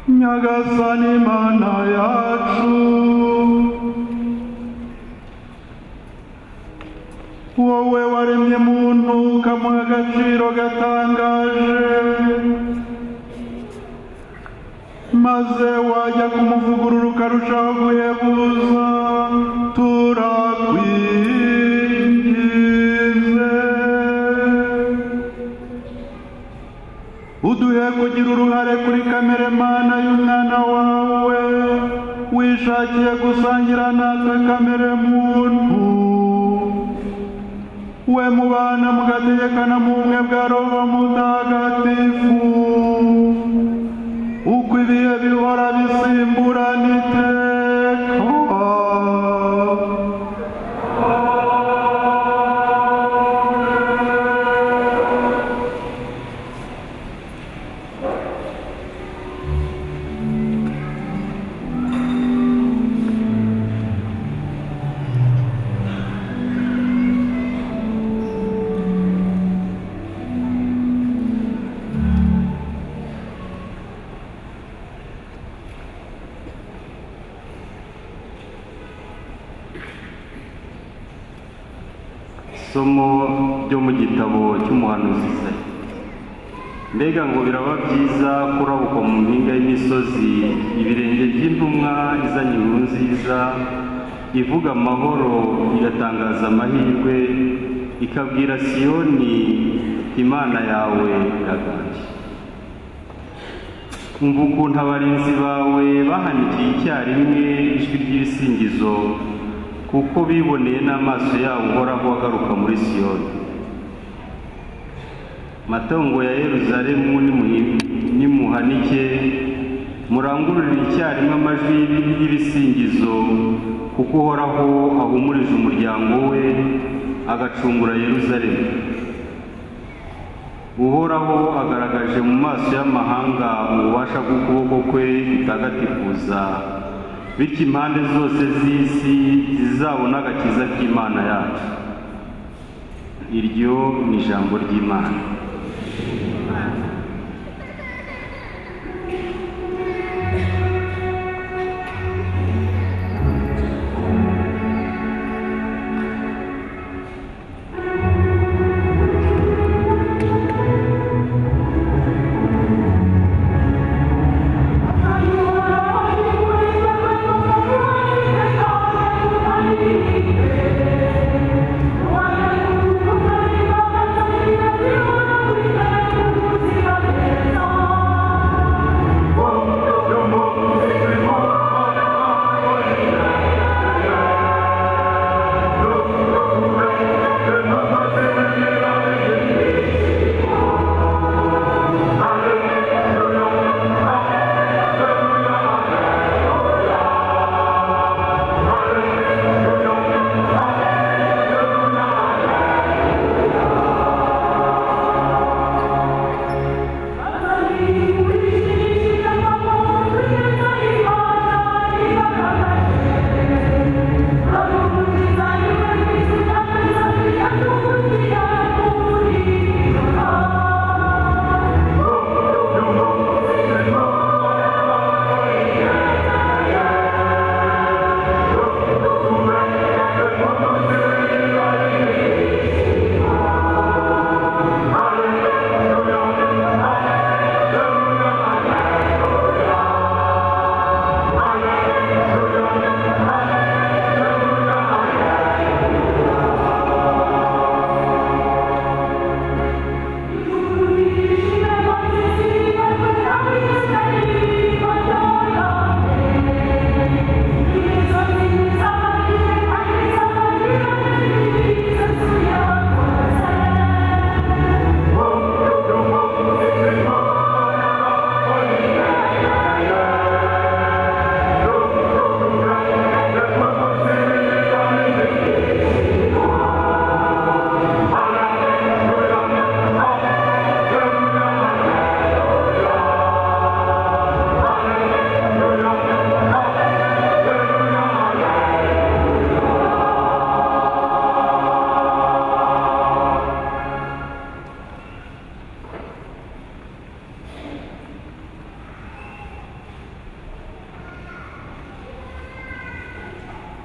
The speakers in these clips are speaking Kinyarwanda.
nyagasani mana yacu wowe waremye muntu ukamuha agaciro gatangaje maze wajya kumuvugurura ukarushaho guhebuza turakwigize uduhe kugira uruhare kuri kamere mana y'umwana wawe wishakiye gusangira natwe kamere muntu we mubana mugategekana mu bumwe bwa roho mutagatifu uko ibihe bihora bisimburana iteka isomo ryo mu gitabo cy'umuhanuzi Isaya mbega ngo biraba byiza kurabuka mu mpinga y'imisozi ibirenge by'intumwa izanye inkuru nziza ivuga amahoro igatangaza amahirwe ikabwira siyoni imana yawe iraganje umva ukuntu abarinzi bawe bahanikiye icyarimwe ijwi ry'ibisingizo kuko biboneye n'amaso yabo uhoraho agaruka muri siyoni matongo ya yeruzalemu nimuhi- nimuhanike murangururire icyarimwe amajwi y'ibi- y'ibisingizo kuko uhoraho ahumurije umuryango we agacungura yeruzalemu uhoraho agaragaje mu maso y'amahanga ububasha bw'ukuboko kwe gutagatifuza bityo impande zose z'isi zizabona agakiza k'imana yacu iryo ni ijambo ry'imana Thank you.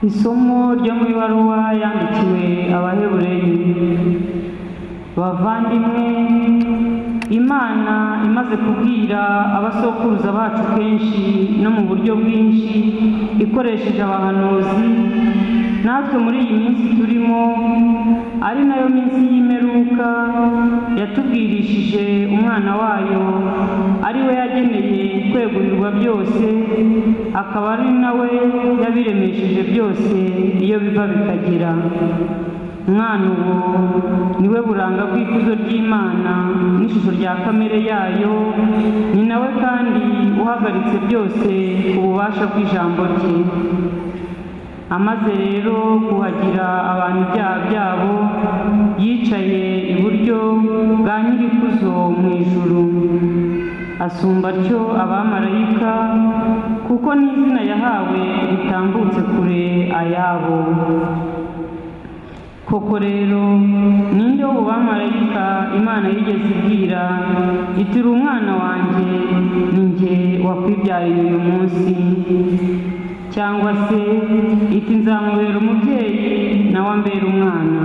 isomo ryo mu ibaruwa yandikiwe abahebureyi bavandimwe imana imaze kubwira abasokuruza bacu kenshi no mu buryo bwinshi ikoresheje abahanuzi natwe muri iyi minsi turimo ari nayo minsi y'imperuka yatubwirishije umwana wayo ari we yageneye kwegurirwa byose akaba ari nawe yabiremesheje byose iyo biva bikagera umwana ubu niwe buranga bw'ikuzo ry'imana n'ishusho rya kamere yayo ni nawe kandi uhagaritse byose ku bubasha bw'ijambo rye amaze rero kuhagira abantu ibyaha byabo yicaye iburyo bwa nyirikuzo mu ijuru asumba atyo abamarayika kuko n'izina yahawe ritambutse kure ayabo koko rero ninde wo bamarayika imana yigeze ibwira itira umwana wanjye ni njye wakwibyariye uyu munsi cyangwa se iti nzamubera umubyeyi nawe ambera umwana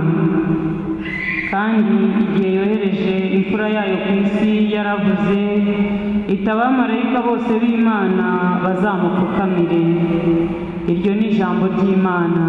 kandi igihe yohereje imfura yayo ku isi yaravuze ita abamarayika bose b'imana bazamupfukamire iryo ni ijambo ry'imana